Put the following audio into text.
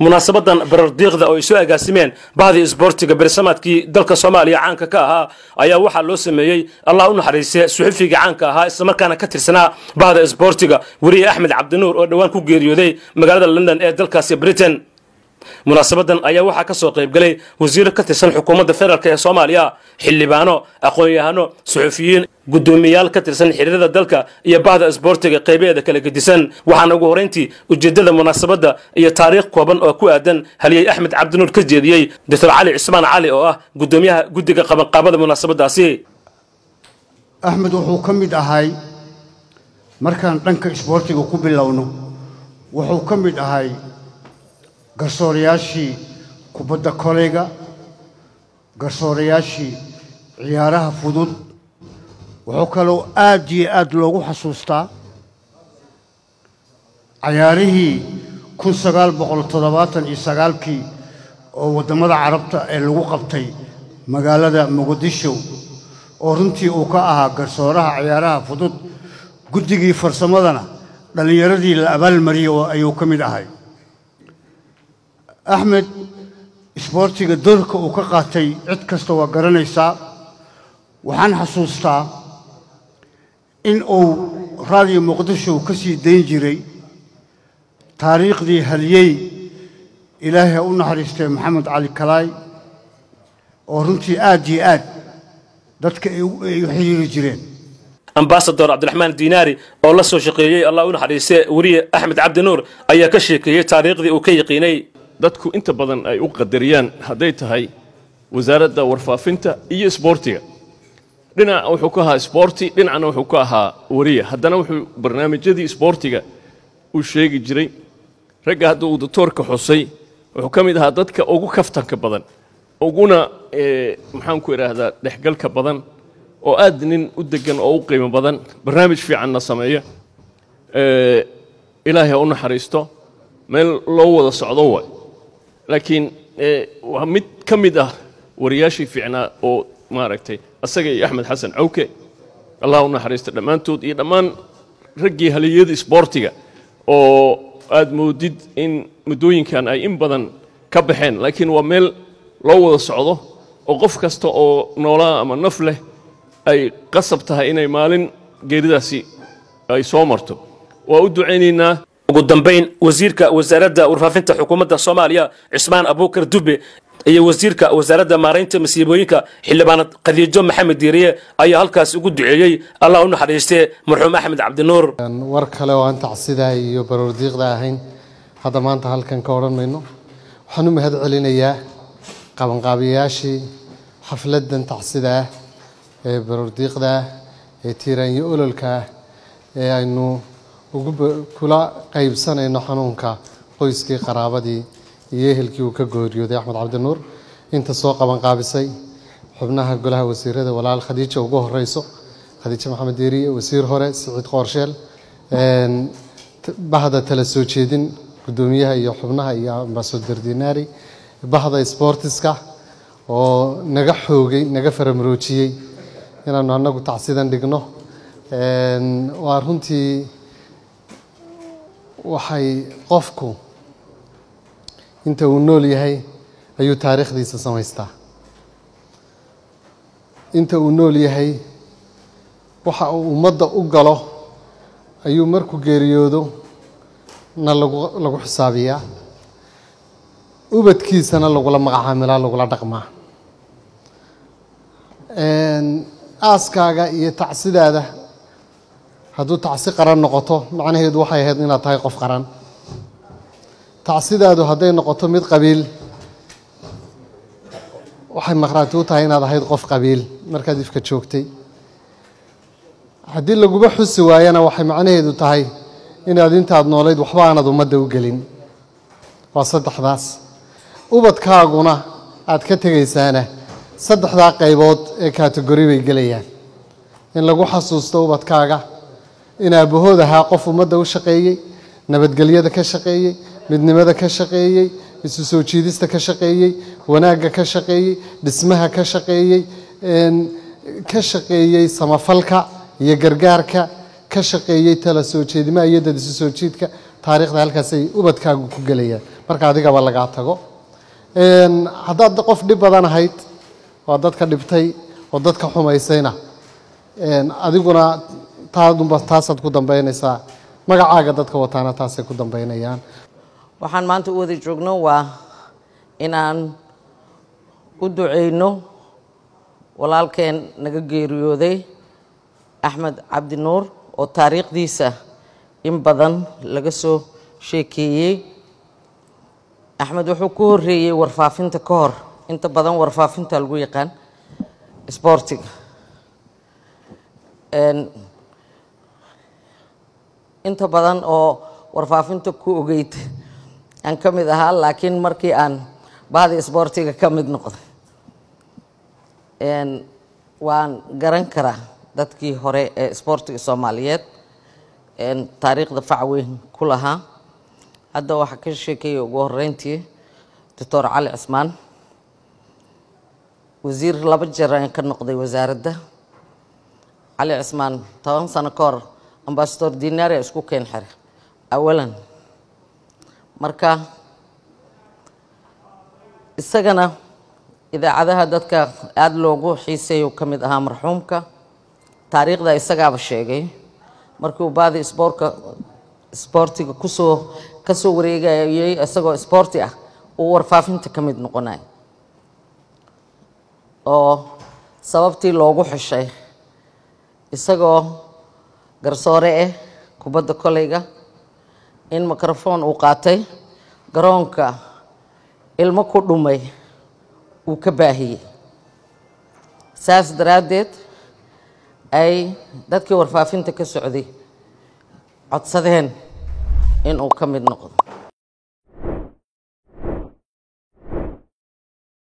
munaasabadan barardiiqda oo ay soo agaasimeen bahdii isboortiga bersamaadkii dalka soomaaliya caanka ka ahaa ayaa waxaa loo sameeyey allah u naxariiste suxufiga caanka ahaa islamarkaana ka tirsanaa bahda isboortiga weriye axmed cabdinuur oo dhowaan ku geeriyooday magaalada london ee dalkaasi britain munaasabadan ayaa waxaa ka soo qaybgalay wasiiro ka tirsan xukuumadda federaalk ee soomaaliya xildhibaano aqoon-yahano suxufiyiin guddoomiyayaal ka tirsan xiriirada dalka iyo bahda isboortiga qaybaheeda kala gedisan waxaana ugu horrayntii ujeeddada munaasabadda iyo taariikh kooban oo ku aadan haliyey axmed cabdinuur ka jeediyey doctor cali cismaan cali oo ah guddoomiyaha guddiga qabanqaabada munaasabadaasi axmed wuxuu ka mid ahay markaan dhanka isboortiga ku bilowno wuxuu ka mid ahay garsoorayaashii kubadda koleyga garsoorayaashii ciyaaraha fudud wuxuu kaloo aad iyo aad loogu xasuustaa cayaarihii kun sagaal boqol toddobaatan iyo sagaalkii oo waddamada carabta ee lagu qabtay magaalada muqdisho oo runtii uu ka ahaa garsooraha ciyaaraha fudud guddigii farsamadana dhallinyaradii la abaalmariyey ayuu ka mid ahay axmed isboortiga doorka uu ka qaatay cid kasta waa garanaysaa waxaan xasuustaa in uu raadiyo muqdisho ka sii dayn jiray taariikhdii haliyey ilaahay ha u naxariistay maxamed cali kalaay oo runtii aad iyo aad dadka ay u xiriiri jireen ambasador cabdiraxmaan diinaari oo la soo shaqeeyey allah u naxariiste weriye axmed cabdinuur ayaa ka sheekeeyey taariikhdii uu ka yaqiinay dadku inta badan ay u qadariyaan hadday tahay wasaaradda warfaafinta iyo isboortiga dhinac wuxuu ka ahaa isboorti dhinacna wuxuu ka ahaa wariya haddana wuxuu barnaamijyadii isboortiga uu sheegi jiray ragga hadda uu doctoorka xusay wuxuu ka mid ahaa dadka ugu kaftanka badan uguna maxaanku idhaahdaa dhexgalka badan oo aad nin u degan oo u qiimo badan barnaamij fiicanna sameeya ilaahay ha u naxariisto meel loo wada socdo waay laakiin waa mid ka mid ah wariyaashii fiicnaa oo maaragtay asaga iyo axmed xasan cawke allah u naxariista dhammaantood iyo dhammaan raggii haliyada isboortiga oo aad moodid in muddooyinkan ay in badan ka baxeen laakiin waa meel loo wada socdo oo qof kasta oo noolaa ama naf leh ay qasab tahay inay maalin geeridaasi ay soo marto waa u ducaynaynaa ugu dambayn wasiirka wasaaradda warfaafinta xukuumadda soomaaliya cismaan abuukar dube iyo wasiirka wasaaradda maaraynta masiibooyinka xildhibaanad khadiijo maxamed diiriye ayaa halkaas ugu duceeyey allah u naxariistee marxuum axmed cabdinuur war kale oo aan tacsidaa iyo baroordiiqda ahayn hadda maanta halkan ka odhan mayno waxaan u mahad celinayaa qabanqaabiyayaashii xafladdan tacsida ah ee baroordiiqda ah ee tiiraanyo ololka ah ee aynu kula qaybsanayno xanuunka qoyskii qaraabadii iyo ehelkii uu ka gooriyooday axmed cabdinuur inta soo qabanqaabisay xubnaha golaha wasiirada walaal khadiija ugu horeyso khadiijo maxamed deeriye wasiir hore siciid qoorsheel bahda tala soo jeedin guddoomiyaha iyo xubnaha iyo ambasador dinaari bahda sboortiska oo naga xoogay naga faramaroojiyey inaanu anagu tacsidan dhigno waa runtii waxay qofku inta uu nool yahay ayuu taariikhdiisa samaystaa inta uu nool yahay waxa uu ummadda u galo ayuu markuu geeriyoodo na lagu lagu xisaabiyaa ubadkiisana lagula magacaamilaa lagula dhaqmaa aaskaaga iyo tacsidaada hadduu tacsi qaran noqoto macnaheedu waxay ahayd inaad tahay qof qaran tacsidaadu hadday noqoto mid qabiil waxay maqhraati u tahay inaad ahayd qof qabiil markaad ifka joogtay haddii laguba xusi waayana waxay macnaheedu tahay inaad intaad noolayd waxba aanad ummadda u gelin waa saddexdaas ubadkaaguna aad ka tegaysaana saddexdaa qaybood ee kategori bay gelayaan in lagu xasuusto ubadkaaga in aabahood ahaa qof ummadda u shaqeeyey nabadgelyada ka shaqeeyey midnimada ka shaqeeyey isu soo jiidista ka shaqeeyey wanaagga ka shaqeeyey dhismaha ka shaqeeyey ka shaqeeyey samafalka iyo gargaarka ka shaqeeyey tala soo jeedimaha iyo dad isu soo jiidka taariikhda halkaasay ubadkaagu ku gelayaan marka adigaba lagaa tago haddaad qof dhib badan ahayd waa dadka dhibtay oo dadka xumaysayna adiguna taadunba taasaad ku dambaynaysaa magacaaga dadka wataana taasay ku dambaynayaan waxaan maanta u wada joogno waa inaan u duceyno walaalkeen naga geeriyooday axmed cabdi nuur oo taariikhdiisa in badan laga soo sheekeeyey axmed wuxuu ku horeeyey warfaafinta ka hor inta badan warfaafinta lagu yaqaan sboortiga inta badan oo warfaafinta ku ogeyd aan ka mid ahaa laakiin markii aan bahdi sboortiga ka mid noqday waan garan karaa dadkii hore ee sboortiga soomaaliyeed taariikhda fac weyn ku lahaa hadda waxaa ka sheekeeyay ugu horeyntii doctor cali cismaan wasiir laba jeer aan ka noqday wasaaradda cali cismaan toban sano ka hor ambasador dinaria isku keen xire awalan marka isagana idaacadaha dadka aada loogu xiiseeyo ka mid ahaa marxuumka taariikhda isagaaba sheegay markii uu baadi sboorka sboortiga kusoo kasoo wareegayay isagoo sboorti ah uu warfaafinta ka mid noqonay oo sababtii loogu xishay isagoo garsoore ah kubadda koleyga in microphone uu qaatay garoonka ilmo ku dhumay uu ka baahiyey saas daraaddeed ay dadkii warfaafinta ka socday codsadeen in uu ka mid noqdo